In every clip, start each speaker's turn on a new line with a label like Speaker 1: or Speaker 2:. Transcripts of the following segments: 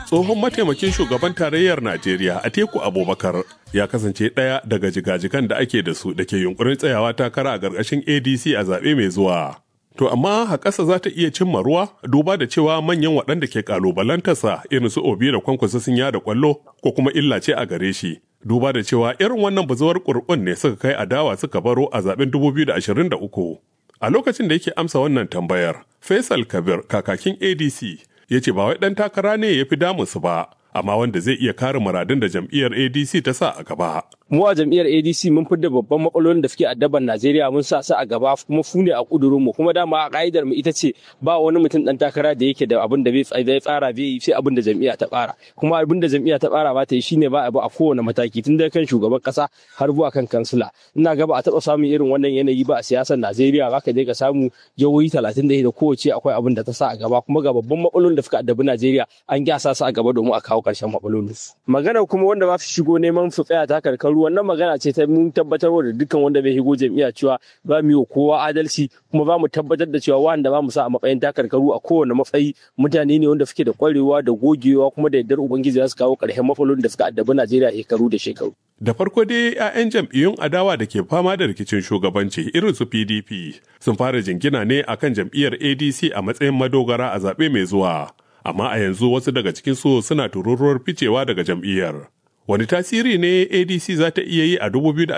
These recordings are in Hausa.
Speaker 1: tsohon mataimakin shugaban tarayyar Najeriya Atiku Abubakar ya kasance ɗaya daga jigajigan da ake da su da ke yunkurin tsayawa takara a ƙarƙashin ADC a zaɓe mai zuwa. To amma haƙasa za ta iya cimma ruwa duba da cewa manyan waɗanda ke ƙalubalantarsa irin su Obi da Kwankwasa sun yada ƙwallo ko kuma illa ce a gare shi. Duba da cewa irin wannan bazuwar ƙurƙun ne suka kai adawa suka baro a zaɓen 2023. A lokacin da yake amsa wannan tambayar, Faisal Kabir kakakin ADC ya ce ba wai ɗan takara ne ya fi damunsu ba, amma wanda zai iya kare muradun da jam'iyyar ADC ta sa a gaba.
Speaker 2: mu a jam'iyyar ADC mun fidda babban matsalolin da suke addaban Najeriya mun sa su a gaba kuma fu ne a kudurin mu kuma dama a ka'idar mu ita ce ba wani mutum dan takara da yake da abin da bai tsara bai yi sai abin da jam'iyya ta tsara kuma abin da jam'iyya ta tsara ba ta yi shine ba abu a kowane mataki tun daga kan shugaban kasa har zuwa kan kansila ina ga ba a taba samun irin wannan yanayi ba a siyasar Najeriya ba ka je ka samu jihohi 30 da kowace akwai abin da ta sa a gaba kuma ga babban matsalolin da suka addabi Najeriya an gyasa su a gaba domin a kawo karshen matsalolin magana kuma wanda ba su shigo neman su tsaya ta karkaru wannan magana ce ta mun tabbatar da dukkan wanda bai shigo jam'iyya cewa ba mu yi kowa adalci kuma ba mu tabbatar da cewa wanda ba mu sa a matsayin takarkaru a kowane matsayi mutane ne wanda suke da kwarewa da gogewa kuma da yardar ubangiji za su kawo ƙarshen matsalolin da suka addabi Najeriya shekaru da shekaru.
Speaker 1: Da farko dai 'ya'yan jam'iyyun adawa da ke fama da rikicin shugabanci irin su PDP sun fara jingina ne akan jam'iyyar ADC a matsayin madogara a zaɓe mai zuwa. Amma a yanzu wasu daga cikin su suna tururuwar ficewa daga jam'iyyar. Wani tasiri ne ADC za ta iya yi a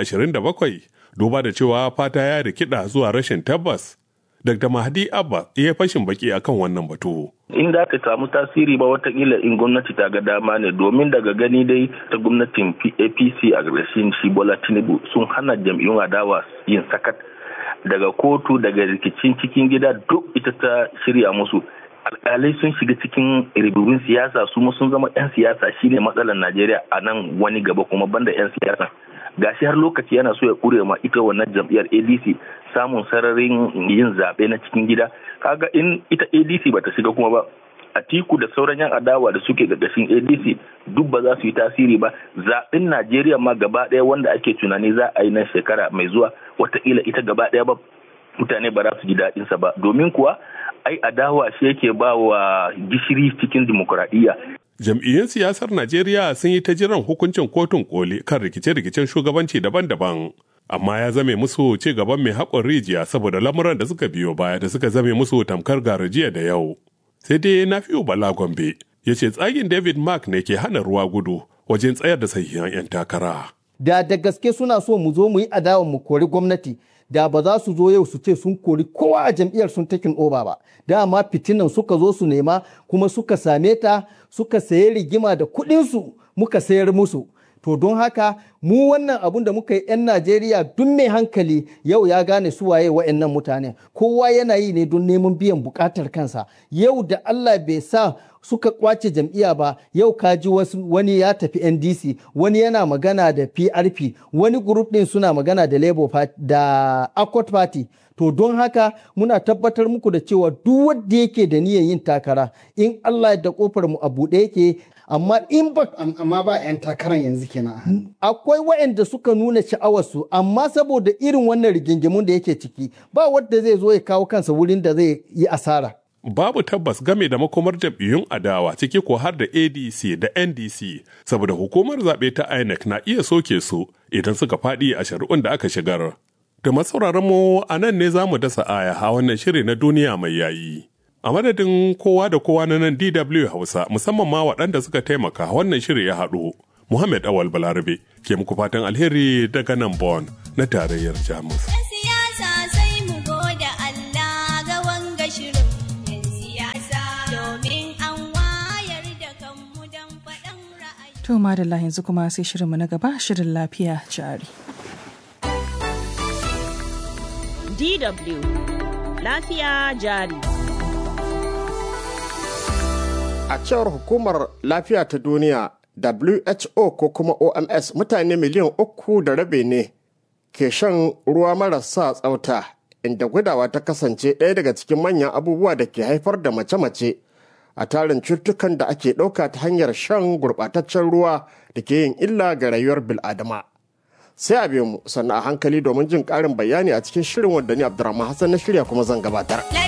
Speaker 1: 2027 duba da cewa fata ya rikida zuwa rashin tabbas? Dr. Mahdi Abba ya fashin baki akan wannan batu.
Speaker 3: in da ka samu tasiri ba watakila in gwamnati ta ga dama ne domin daga gani dai ta gwamnatin apc a ƙarshen shi bola tinubu sun hana jam'iyyun adawa yin sakat daga kotu daga rikicin cikin gida duk ita ta shirya musu alkalai sun shiga cikin ribibin siyasa su sun zama 'yan siyasa shine matsalar najeriya a nan wani gaba kuma banda 'yan siyasa gashi har lokaci yana so ya kure ma ita wannan jam'iyyar adc samun sararin yin zaɓe na cikin gida kaga in ita adc bata shiga kuma ba atiku da sauran yan adawa da suke gargashin adc duk ba za su yi tasiri ba zaɓen najeriya ma gaba ɗaya wanda ake tunani za a yi nan shekara mai zuwa watakila ita gaba ɗaya ba mutane ba za su ji daɗinsa ba domin kuwa ai adawa shi yake ba wa gishiri cikin dimokuraɗiyya
Speaker 1: Jam'iyyun siyasar Najeriya sun yi ta jiran hukuncin kotun koli kan rikice-rikicen shugabanci daban-daban. Amma ya zame musu ci gaban mai haƙon rijiya saboda lamuran da suka biyo baya da suka zame musu tamkar garajiya da yau. Sai dai na fiyo Bala Gombe ya ce tsagin David Mark ne ke hana ruwa gudu wajen tsayar da sahihan 'yan takara.
Speaker 4: Da da gaske suna so mu zo mu yi adawa mu kori gwamnati da ba za su zo yau su ce sun kori kowa a jam'iyyar sun takin oba ba dama fitinan suka zo su nema kuma suka same ta suka sayi rigima da kuɗinsu muka sayar musu to don haka mu wannan abun da muka yi 'yan najeriya duk mai hankali yau ya gane su waye wa'annan mutane kowa yana yi ne don neman biyan bukatar kansa yau da allah bai sa suka kwace jam'iyya ba yau kaji wani ya tafi ndc wani yana magana da prp wani group din suna magana da labour party da accord party to don haka muna tabbatar muku da cewa duk wanda yake da niyyar yin takara in allah da kofar mu a buɗe yake amma in ba
Speaker 5: amma ba 'yan takarar yanzu kenan
Speaker 4: akwai waɗanda suka nuna sha'awarsu amma saboda irin wannan rigingimun da yake ciki ba wanda zai zo ya kawo kansa wurin da zai yi asara
Speaker 1: Babu tabbas game da makomar jam'iyyun adawa ciki ko har da ADC da NDC saboda hukumar zaɓe ta INEC na iya soke su idan suka faɗi a shari'un da aka shigar. Da masauraran mu a nan ne za mu dasa aya a wannan shiri na duniya mai yayi. A madadin kowa da kowa na nan DW Hausa musamman ma waɗanda suka taimaka wannan shiri ya haɗu. Muhammad Awal Balarabe ke muku fatan alheri daga nan Bon na tarayyar Jamus.
Speaker 6: To madalla yanzu kuma sai shirinmu na gaba shirin lafiya jari.
Speaker 7: DW Lafiya jari.
Speaker 8: A cewar hukumar lafiya ta duniya WHO ko kuma OMS mutane miliyan uku da rabe ne ke shan ruwa marasa tsafta inda gudawa ta kasance ɗaya daga cikin manyan abubuwa da ke haifar da mace-mace a tarin cututtukan da ake ɗauka ta hanyar shan gurɓataccen ruwa da ke yin illa ga rayuwar bil'adama. Sai a biyu mu sannan a hankali domin jin ƙarin bayani a cikin shirin wanda ni Abdurrahman Hassan na shirya kuma zan gabatar.